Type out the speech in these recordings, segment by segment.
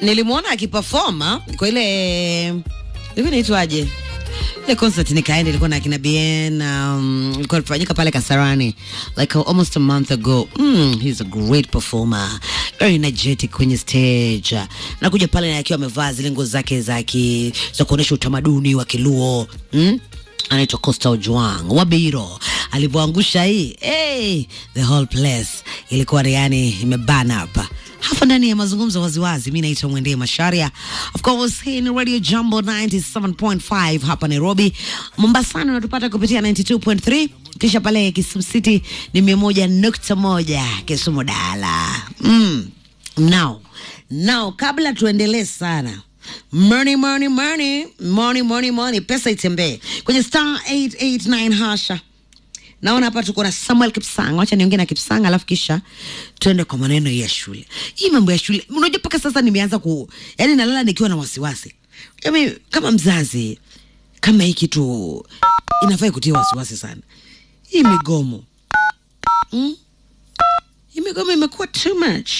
nilimwona akiperforma kwa ile hivi naitwaje ile concert nikaenda ilikuwa na akina bien um, ilikuwa inafanyika pale kasarani like uh, almost a month ago mm, he's a great performer very energetic kwenye stage nakuja pale akiwa amevaa zile nguo zake za ki- za kuonyesha utamaduni wa kiluo mm? anaitwa Costa Ojwang Wabiro alivyoangusha hii hey, the whole place ilikuwa yani imebana hapa hapa ndani ya mazungumzo waziwazi. Mi naitwa Mwendee Masharia, of course hii ni Radio Jambo 97.5 hapa Nairobi. Mombasani unatupata kupitia 92.3 kisha pale Kisumu City ni mia moja nukta moja Kisumu Dala. Mm. Now, now kabla tuendelee sana money money money money money money pesa itembee kwenye star 889 hasha naona hapa tuko na samuel kipsang wacha niongee na kipsang alafu kisha tuende kwa maneno ya shule hii mambo ya shule unajua mpaka sasa nimeanza ku yani nalala nikiwa na wasiwasi Yaani, kama mzazi kama hii kitu inafaa kutia wasiwasi sana hii migomo mm? hii migomo imekuwa too much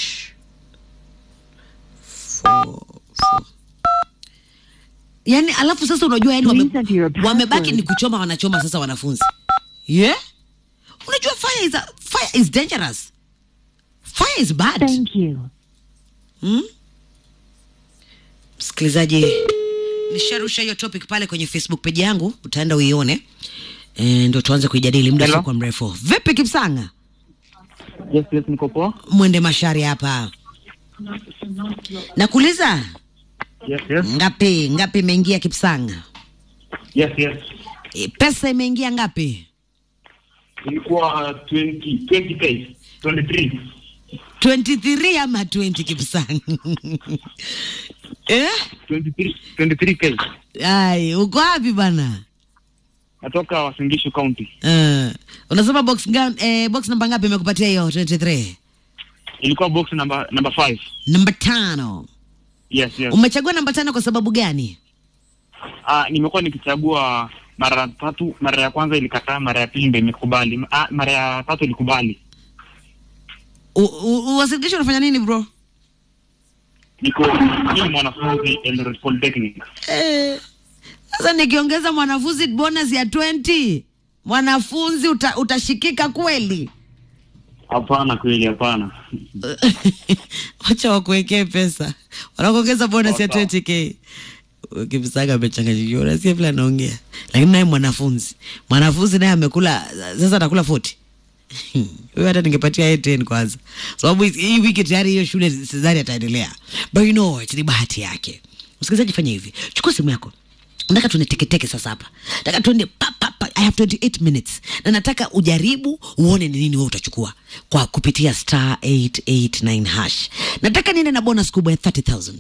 for, for. yani alafu sasa unajua yani wame, Please enter your password. wamebaki ni kuchoma wanachoma sasa wanafunzi yeah? unajua fire is, a, fire is dangerous fire is bad Thank you. hmm? msikilizaji nisharusha hiyo topic pale kwenye facebook page yangu utaenda uione e, ndio tuanze kuijadili muda Hello? sio kwa mrefu vipi kipsanga Yes, yes, niko poa. mwende mashari hapa nakuuliza Yes, yes. ngapi ngapi imeingia kipsanga Yes, yes. e, pesa imeingia ngapi Ilikuwa 20 20k 23. 23 ama 20 kipsanga eh? 23 23k. ai uko wapi bana Natoka Wasingishu County. uh, unasema box, nga, eh, box namba ngapi imekupatia hiyo 23 Ilikuwa box number number 5. namba tano Yes, yes. umechagua namba tano kwa sababu gani Ah, nimekuwa nikichagua mara tatu. Mara ya kwanza ilikataa, mara ya pili ndio imekubali. Ah, mara ya tatu ilikubali. U- u- uwasilisho unafanya nini bro Niko ni mwanafunzi Eldoret Polytechnic. Eh, sasa nikiongeza mwanafunzi bonus ya 20 mwanafunzi uta, utashikika kweli Hapana, kweli hapana. wacha wakuwekee pesa wanakuongeza bonus ya Sawa, 20k ukimsaga amechanganyikiwa unasikia vile anaongea lakini naye mwanafunzi mwanafunzi naye amekula sasa atakula 40 huyo hata ningepatia yeye 10 kwanza sababu hizi- hii wiki tayari hiyo shule sidhani ataendelea but you know what, ni bahati yake msikilizaji fanya hivi chukua simu yako nataka tuende teketeke sasa hapa nataka tuende pa, pa, pa. i have 28 minutes na nataka ujaribu uone ni nini wewe utachukua kwa kupitia star 889 hash nataka niende na bonus kubwa ya 30000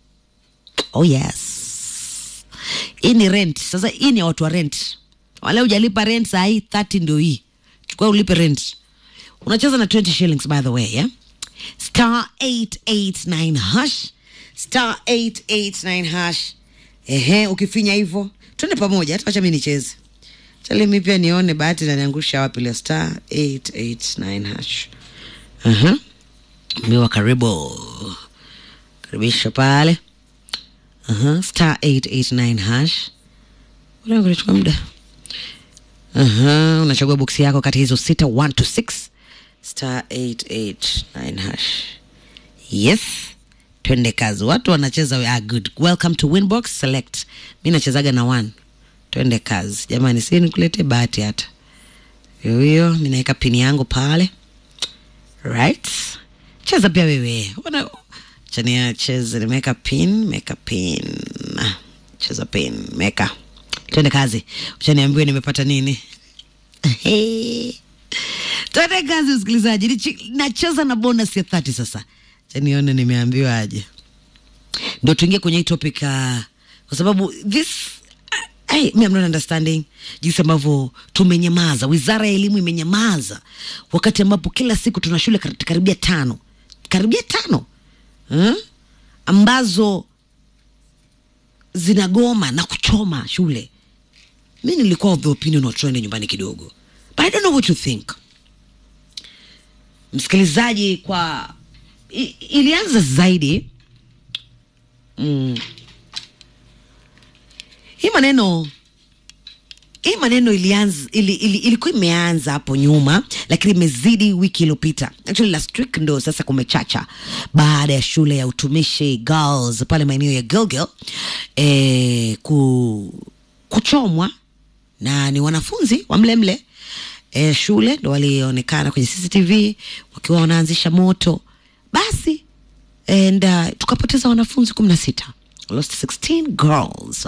oh yes hii ni rent sasa hii ni ya watu wa rent wale ujalipa rent saa hii 30 ndio hii chukua ulipe rent unacheza na 20 shillings by the way yeah? star 889 hash star 889 hash ehe ukifinya hivyo twende pamoja hata wacha mi nicheze chali mi pia nione bahati naniangusha wapi leo star 889 hash uh-huh. miwa karibu karibisha pale uh-huh. star 889 hash Ule kunachukua muda uh-huh. unachagua boksi yako kati ya hizo sita 1 to 6 star 889 hash yes twende kazi watu wanacheza we are good welcome to winbox select mi nachezaga na one twende kazi jamani si nikulete bahati hata hiyo hiyo mi naweka pini yangu pale right cheza pia wewe Wana- chania cheze nimeweka pin meka pin Ah, cheza pin meka twende kazi uchaniambiwe nimepata nini twende kazi msikilizaji Nichi- nacheza na bonus ya 30 sasa chanione nimeambiwa aje ndo tuingie kwenye hii topic uh, kwa sababu this Hey, me I'm not understanding jinsi ambavyo tumenyamaza wizara ya elimu imenyamaza wakati ambapo kila siku tuna shule kar- karibia tano karibia tano hmm? ambazo zinagoma na kuchoma shule mi nilikuwa of the opinion wa tuende nyumbani kidogo but i don't know what you think msikilizaji kwa i, ilianza zaidi mm. hii maneno hii maneno ilianza ili, ili, ilikuwa imeanza hapo nyuma lakini imezidi wiki iliyopita actually last week ndo sasa kumechacha baada ya shule ya utumishi girls pale maeneo ya gilgil eh, ku, kuchomwa na ni wanafunzi wa mlemle eh, shule ndo walionekana kwenye cctv wakiwa wanaanzisha moto basi and uh, tukapoteza wanafunzi kumi na sita lost 16 girls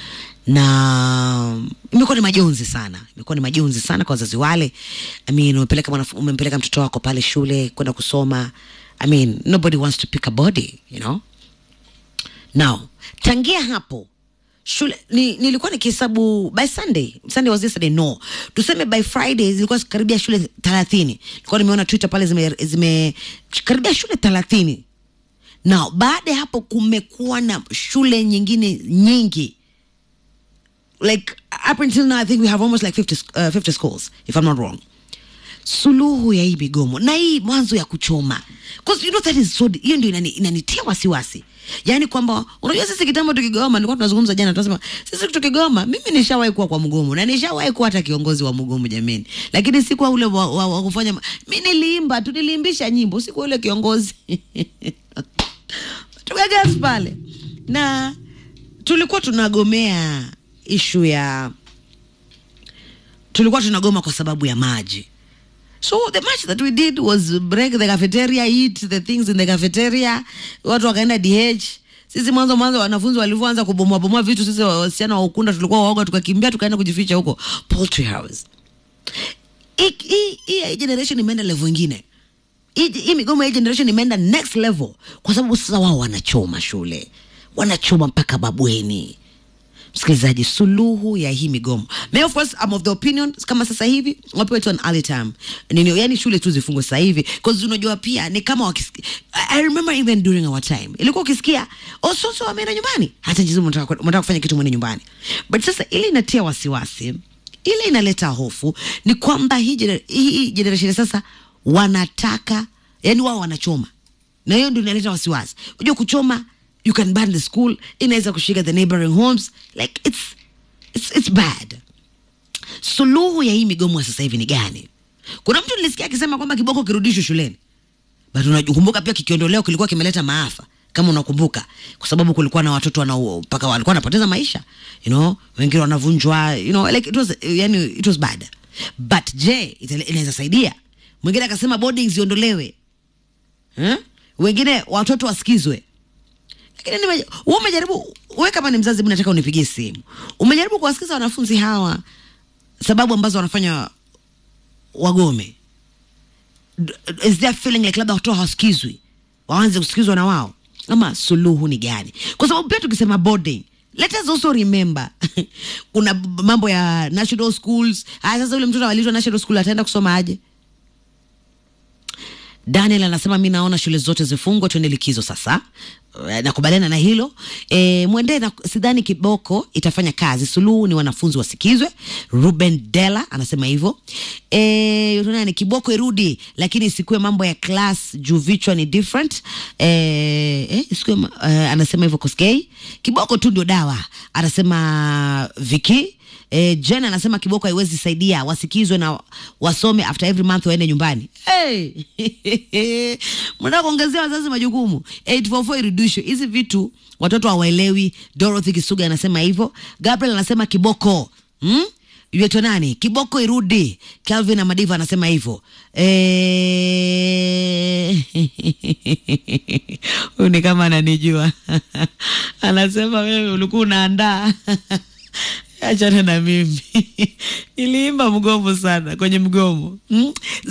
na imekuwa ni majonzi sana imekuwa ni majonzi sana kwa wazazi wale I mean, umepeleka, mwanaf- umempeleka mtoto wako pale shule kwenda kusoma I mean, nobody wants to pick a body you know now tangia hapo shule ni, nilikuwa nikihesabu by sunday sunday was yesterday no tuseme by friday zilikuwa karibia shule thelathini nilikuwa nimeona twitter pale zime, zime karibia shule thelathini now baada ya hapo kumekuwa na shule nyingine nyingi like up until now i think we have almost like 50, sc- uh, 50 schools if i'm not wrong suluhu ya hii migomo na hii mwanzo ya kuchoma 'Cause you know that is so hiyo ndio inani, inanitia wasiwasi yaani kwamba unajua sisi kitambo tukigoma nilikuwa tunazungumza jana tunasema sisi tukigoma mimi nishawahi kuwa kwa mgomo na nishawahi kuwa hata kiongozi wa mgomo jameni lakini si kwa ule wa, wa, wa kufanya ma- mi niliimba tu niliimbisha nyimbo si kwa ule kiongozi tukagas pale na tulikuwa tunagomea ishu ya tulikuwa tunagoma kwa sababu ya maji so the match that we did was break the cafeteria eat the things in the cafeteria watu wakaenda dh sisi mwanzo mwanzo wanafunzi walivyoanza kubomoa bomoa vitu sisi wa- wasichana wa ukunda tulikuwa waoga tukakimbia tukaenda kujificha huko poultry house Hii- hii hii generation imeenda level ingine hii hii migomo ya hii generation imeenda next level kwa sababu sasa wao wanachoma shule wanachoma mpaka babweni msikilizaji suluhu ya hii migomo May of course I'm of the opinion kama sasa hivi wapewe tu an early time nini yani shule tu zifungwe sasa hivi cause unajua pia ni kama wakisikia I remember even during our time ilikuwa ukisikia ososo wameenda nyumbani hata jizu mnataka mnataka kufanya kitu mwende nyumbani but sasa ile inatia wasiwasi ile inaleta hofu ni kwamba hii, gener- hii, hii generation sasa wanataka yani wao wanachoma na hiyo ndio inaleta wasiwasi unajua kuchoma you can burn the school inaweza kushika the neighboring homes like it's, it's, it's bad suluhu ya hii migomo ya sasa hivi ni gani kuna mtu nilisikia akisema kwamba kiboko kirudishwe shuleni but unakumbuka pia kikiondoleo kilikuwa kimeleta maafa kama unakumbuka kwa sababu kulikuwa na watoto wanao mpaka walikuwa wanapoteza maisha you know wengine wanavunjwa you know like it was yani it was bad but je ita- inaweza saidia mwingine akasema boarding ziondolewe eh? wengine watoto wasikizwe lakini nime- wewe umejaribu wewe kama ni mzazi hebu nataka unipigie simu umejaribu kuwasikiza wanafunzi hawa sababu ambazo wanafanya wagome D- is there feeling like labda watoto hawasikizwi waanze kusikizwa na wao ama suluhu ni gani kwa sababu pia tukisema boarding let us also remember kuna b- mambo ya national schools haya sasa ule mtoto alitwa national school ataenda kusoma aje Daniel anasema mi naona shule zote zifungwe, tuende likizo sasa. Eh, Nakubaliana na hilo e, mwendee na sidhani kiboko itafanya kazi. Suluhu ni wanafunzi wasikizwe. Ruben Dela anasema hivyo. E, nani kiboko irudi, lakini isikuwe mambo ya class juu vichwa ni different. E, eh, isikuwe, ma- eh, anasema hivyo Koskei. Kiboko tu ndio dawa, anasema Viki. E, Jen anasema kiboko haiwezi saidia, wasikizwe na wasome after every month waende nyumbani. Hey! mnataka kuongezea wazazi majukumu 844 irudishwe hizi vitu watoto hawaelewi. Dorothy Kisuga anasema hivyo. Gabriel anasema kiboko hmm? Yueto nani kiboko irudi. Calvin Amadiva anasema hivyo. Eh, huyu ni kama ananijua anasema wewe ulikuwa unaandaa achana na mimi niliimba mgomo sana kwenye mgomo mm?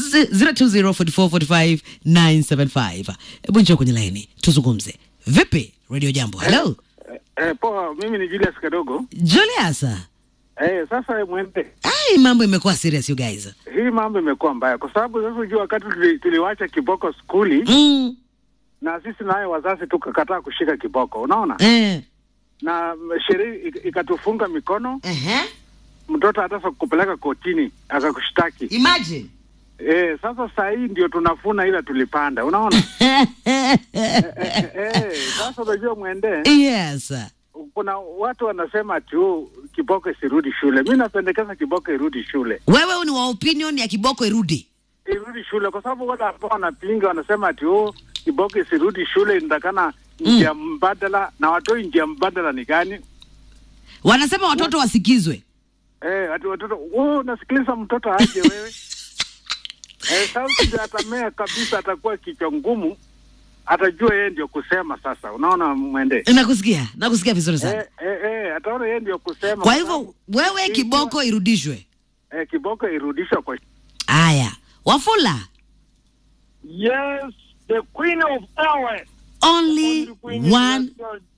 0204445975 hebu njoo kwenye laini tuzungumze vipi radio jambo hello Eh, poa, mimi ni Julius Kadogo. julius Eh, sasa mwende, ai mambo imekuwa serious you guys hii mambo imekuwa mbaya kwa sababu sasa unajua wakati tuli, tuliwacha kiboko skuli mm. na sisi naye wazazi tukakataa kushika kiboko, unaona, eh. na sheria ik- ikatufunga mikono, uh-huh. mtoto hata sa kupeleka kotini akakushtaki. imagine Eh, sasa saa hii ndio tunafuna ila tulipanda, unaona eh, eh, eh, sasa unajua mwende, yes kuna watu wanasema tu kiboko isirudi shule. Mi napendekeza kiboko irudi shule, wewe ni wa opinion ya kiboko irudi irudi shule kwa sababu wale ambao wanapinga wanasema ati oh, kiboko isirudi shule, inatakana njia mbadala, na watoi njia mbadala ni gani? wanasema watoto wasikizwe Eh, ati watoto wewe unasikiliza mtoto aje wewe? eh, sasa ndio atamea kabisa, atakuwa kichwa ngumu, atajua yeye ndio kusema. Sasa unaona mwende nakusikia nakusikia vizuri sana eh, eh, eh, ataona yeye ndio kusema. kwa hivyo wewe kiboko irudishwe eh, kiboko irudishwe kwa aya wafula Yes, the queen of hours. only one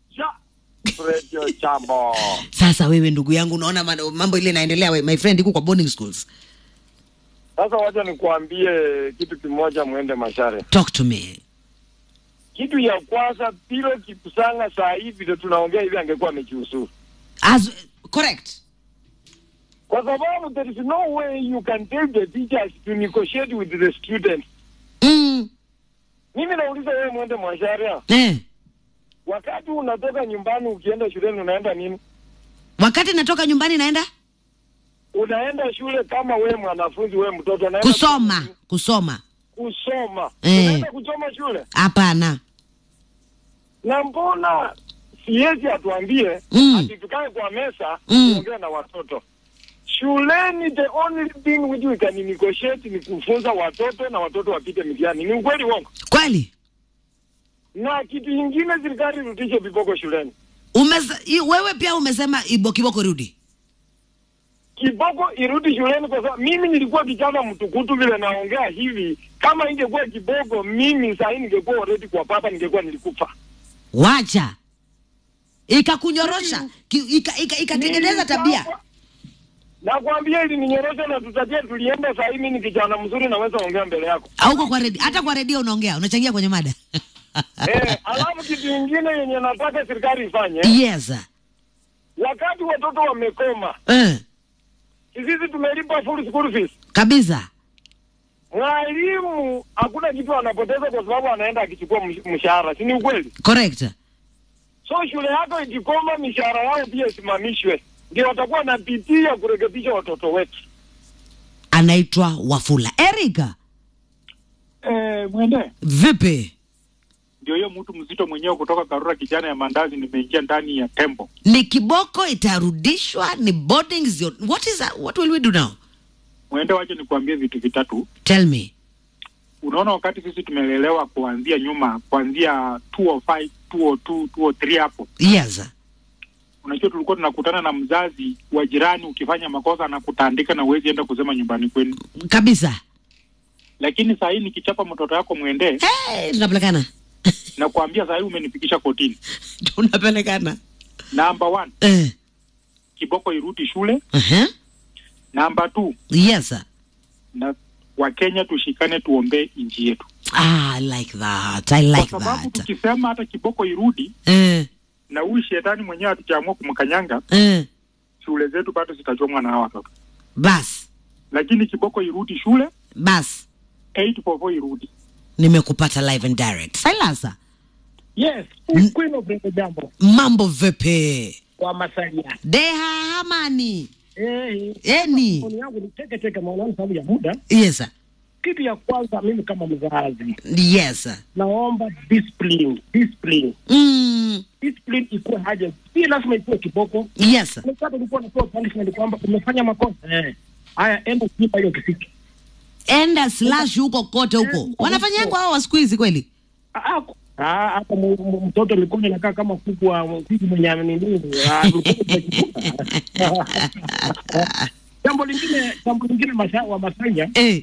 Radio Jambo. sasa wewe ndugu yangu unaona mano- mambo ile inaendelea we, my friend iko kwa boarding schools Sasa wacha nikuambie kitu kimoja, mwende Mashare. talk to me Kitu ya kwanza, Pilo Kipsanga saa hivi ndio tunaongea hivi, angekuwa amejiuzuru, As, correct kwa sababu there is no way you can tell the teachers to negotiate with the students. mm. Mimi nauliza wewe, mwende Mashare, eh. wakati unatoka nyumbani ukienda shuleni unaenda nini? wakati natoka nyumbani naenda Unaenda shule kama wewe mwanafunzi, wewe mtoto unaenda kusoma kusoma kusoma, Eh. unaenda kuchoma shule hapana na mbona siwezi atuambie Mm. ati tukae kwa mesa Mm. tuongee na watoto shuleni. The only thing which we can negotiate ni kufunza watoto na watoto wapite mitihani. Ni ukweli wongo? kweli Na kitu ingine, serikali irudishe viboko shuleni. Umeza, i- wewe pia umesema ibo kiboko rudi Kiboko irudi shuleni, kwa sababu mimi nilikuwa kijana mtukutu vile naongea hivi. Kama ingekuwa kiboko, mimi sahii ningekuwa already kwa papa, ningekuwa nilikufa. wacha ikakunyorosha ki- ika- ika- ikatengeneza tabia Nakwambia ili ninyorosha na tutatia, tulienda sahii. Mimi ni kijana mzuri, naweza ongea mbele yako. auko kwa redio hata kwa redio unaongea unachangia kwenye mada Eh, alafu kitu ingine yenye nataka serikali ifanye, yes wakati watoto wamekoma, eh, sisi tumelipa full school fees. kabisa Mwalimu hakuna kitu anapoteza kwa sababu anaenda akichukua msh- mshahara, si ni ukweli? correct So shule yako ikikoma, mishahara yao pia isimamishwe, ndio watakuwa na bidii ya kurekebisha watoto wetu. anaitwa wafula erika eh, mwende vipi ndio hiyo mtu mzito mwenyewe kutoka Karura, kijana ya mandazi, nimeingia ndani ya tembo. ni kiboko itarudishwa ni boarding zio- what is that? what will we do now Mwende, wache nikuambie vitu vitatu. tell me Unaona, wakati sisi tumelelewa kuanzia nyuma, kuanzia 205 202 203 hapo, yes unajua tulikuwa tunakutana na mzazi wa jirani, ukifanya makosa anakutandika na uwezi enda kusema nyumbani kwenu. kabisa Lakini saa hii nikichapa mtoto yako mwende, hey, tunapelekana na kuambia saa hii umenifikisha kotini. tunapelekana Number one, eh. kiboko irudi shule. uh-huh. Number two, yes sir. na Wakenya tushikane, tuombee nchi yetu, ah, I like that i like kwa sababu that tukisema hata kiboko irudi eh. na huyu shetani mwenyewe hatujaamua kumkanyanga, Eh. shule zetu bado zitachomwa na hawa watoto. bas Lakini kiboko irudi shule, bas 844 irudi. nimekupata live and direct silasa Yes, Queen of Ringo Jambo mambo vipi wa Masalia. deha hamani Eh, eni maoni yangu ni teke teke maoni sababu ya muda. yes sir. Kitu ya kwanza mimi kama mzazi yes sir. naomba discipline, discipline. mm. Discipline ikuwe haja. Si lazima ikuwe kiboko. yes sir. Mkata ulikuwa unapewa punishment kwamba umefanya makosa. Eh. Haya enda kulipa hiyo kisiki. enda slash huko kote huko wanafanyangwa hao wa siku hizi kweli Ah, ah, ah, hapa mu- mu- mtoto mikono inakaa kama kuku wa kuku mwenye nini. Ah, mikono imechipuka. Jambo lingine, jambo lingine masa, wa Masanya eh.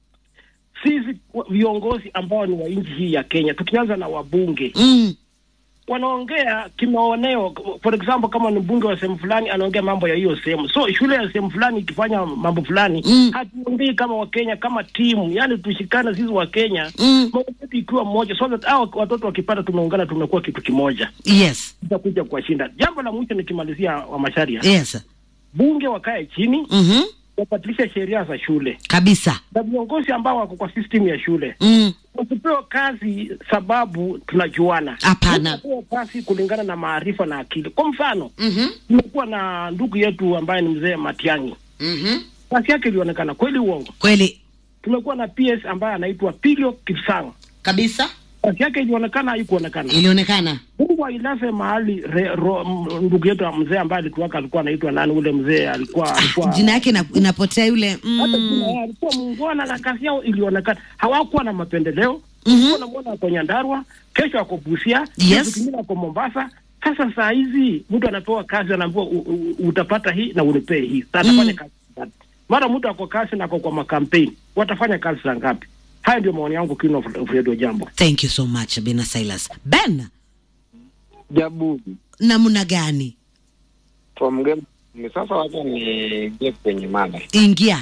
sisi wa- viongozi ambao ni wa nchi hii ya Kenya, tukianza na wabunge mm. wanaongea kimaoneo. For example, kama ni mbunge wa sehemu fulani anaongea mambo ya hiyo sehemu, so shule ya sehemu fulani ikifanya mambo fulani Mm. hatuongei kama Wakenya, kama timu, yani tushikane sisi wa Kenya Mm. mambo yetu ikiwa moja, so that hao watoto wakipata, tumeungana, tumekuwa kitu kimoja, yes tutakuja kuwashinda. Jambo la mwisho nikimalizia, wa Masharia, yes sir. bunge wakae chini mm-hmm. wabadilishe sheria za shule kabisa na viongozi ambao wako kwa system ya shule mm. wasipewe kazi sababu tunajuana. Hapana. Wasipewe kazi kulingana na maarifa na akili. Kwa mfano, mm-hmm. tumekuwa na ndugu yetu ambaye ni mzee Matiang'i, Mm-hmm. kazi yake ilionekana kweli, uongo. kweli Tumekuwa na PS ambaye anaitwa Pilio Kipsang, kabisa kazi yake ilionekana, haikuonekana. ilionekana Mungu ailaze mahali re, ro, m- ndugu yetu mzee ambaye alituwaka alikuwa anaitwa nani? Ule mzee alikuwa alikuwa jina yake ina, inapotea yule hata mm. jina yake alikuwa muungwana na kazi yao ilionekana, hawakuwa na mapendeleo. Mhm. Unamwona ako Nyandarua, kesho ako Busia, Yes. siku nyingine ako Mombasa. Sasa saa hizi mtu anapewa kazi, anaambiwa u- u- utapata hii na unipee hii, Sasa atafanya kazi gani? Mara mtu ako kazi na ako kwa makampeni, watafanya kazi za ngapi? Haya ndio maoni yangu, King of of Radio Jambo. thank you so much bena silas ben Jabu namna gani from game ni sasa, wacha niingie kwenye mada. ingia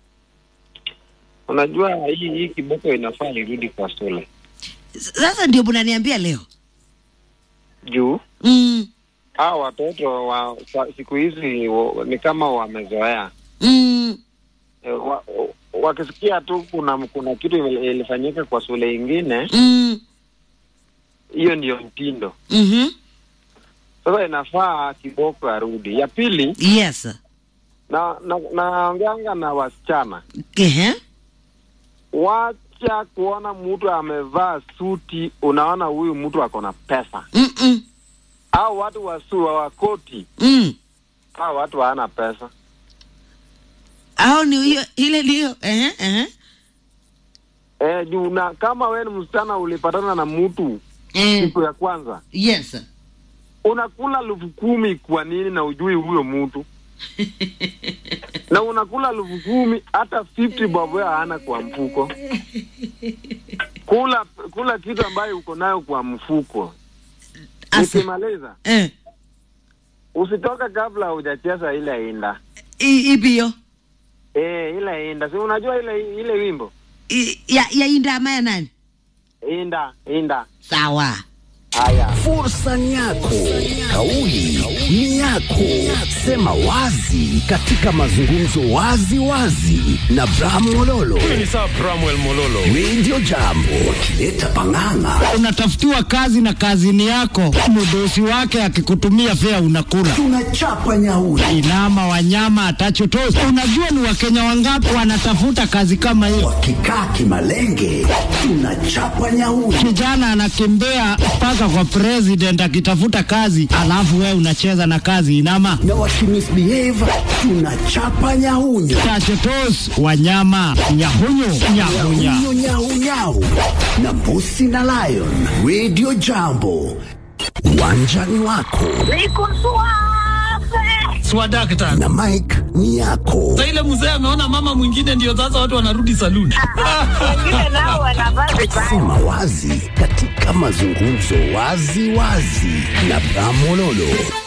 Unajua hii hii kiboko inafaa irudi kwa shule S- sasa ndio mnaniambia leo juu mm. hao watoto wa sa- siku hizi wa- ni kama wamezoea Mm. e, wa, wakisikia tu kuna kuna kitu ili- ilifanyika kwa shule ingine, Mm. hiyo ndiyo mtindo. Mm-hmm. Sasa inafaa kiboko arudi. Ya pili, yes na na naongeanga na wasichana, Ehe. wacha kuona mtu amevaa suti, unaona huyu mtu ako na pesa, Mm-mm. au watu wasu wa wakoti, Mm. hao watu hawana pesa. au ni hiyo ile ndio Ehe, ehe. Eh, juu na kama wewe ni msichana ulipatana na mtu Eh, siku ya kwanza, yes unakula elfu kumi kwa nini na ujui huyo mtu na unakula elfu kumi hata 50 bob wewe hana kwa mfuko. Kula kula kitu ambayo uko nayo kwa mfuko. Asa. Nikimaliza Eh, usitoke kabla hujacheza ile inda. i- ipi hiyo Eh, ile inda. Si unajua ile ile wimbo? I- ya ya inda ama ya nani Inda, inda. sawa Haya. Fursa ni yako, kauli ni yako. Sema wazi katika mazungumzo wazi wazi na Bram Mololo. ni saa Bramwell Mololo. Radio Jambo wakileta pang'ang'a. unatafutiwa kazi na kazini yako, mdosi wake akikutumia fea unakula. Tunachapa nyauri. Inama wanyama atachotosi. Unajua ni wakenya wangapi wanatafuta kazi kama hiyo? Wakikaa kimalenge, tunachapa nyauri. Kijana anakimbia mpaka kwa president akitafuta kazi, alafu wewe unacheza na kazi inama Na wakimisbehave, tunachapa nyahunyo. tachotos wanyama nyahunyu nyahunya Nyahunyo nyau nyau. Na mbusi na lion. Radio Jambo. Uwanjani wako swadakta na Mike ni yako. sa ile mzee ameona mama mwingine, ndio sasa watu wanarudi saluni. Sema wazi katika mazungumzo wazi wazi na Bram Mololo.